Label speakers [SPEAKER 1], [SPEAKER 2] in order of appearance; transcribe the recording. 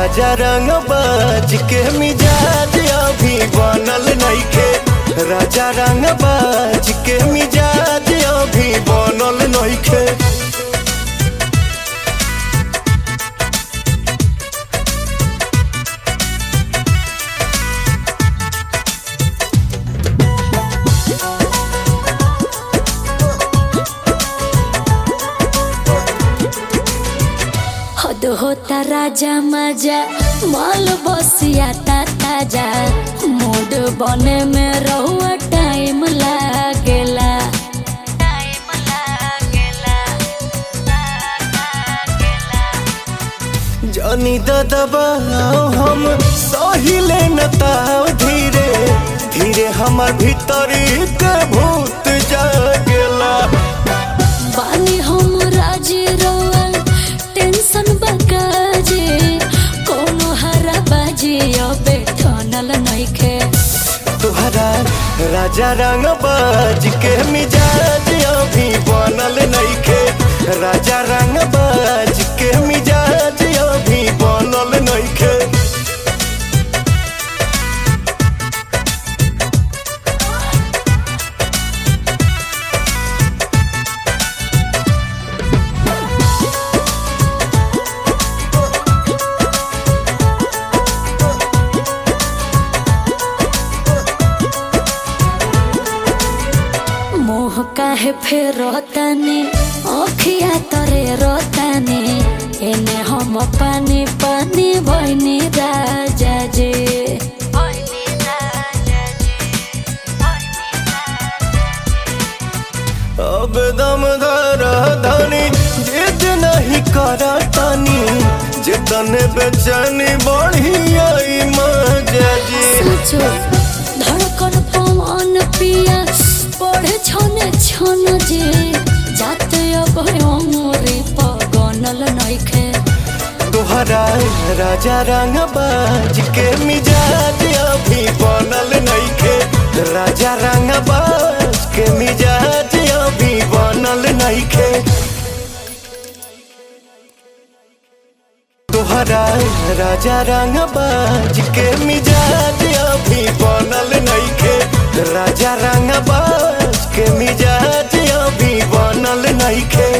[SPEAKER 1] राजा रंग बाज के मिजाज अभी बनल नइखे राजा रंग बाज के मिजाज अभी बनल नइखे
[SPEAKER 2] हद होता राजा मजा माल बसिया ता ताजा मूड बने में रहुआ टाइम लागेला टाइम लागेला
[SPEAKER 1] जानी दबाओ हम सहिले न ताव धीरे धीरे हमर भीतरी के भूत जागेला
[SPEAKER 2] बानी हम राजी रोआ टेंशन बकाजे कोनो हरा बाजी अबे ठनल नइखे
[SPEAKER 1] तुहरा राजा रंग बाज के मिजाज अभी बनल नइखे राजा रंग बाज के मिजाज अभी बनल नइखे
[SPEAKER 2] मोह काहे फेर रोतानी अखिया तरे रोतानी एने हम पानी पानी भइनी राजा जे
[SPEAKER 1] अब दम धरा धनी जिद नहीं करा तानी जितन बेचैनी बढ़ी आई मजा जी
[SPEAKER 2] सोचो धड़कन पवन पिया पढ़े छने छन जे जाते अब अमरे पगनल नइखे
[SPEAKER 1] तुहरा राजा रंग बाज के मिजाज अभी बनल नइखे राजा रंग बाज के मिजाज अभी बनल नइखे तुहरा राजा रंग बाज के मिजाज अभी बनल नइखे राजा रंग बाज के मिजाज अभी बनल नइखे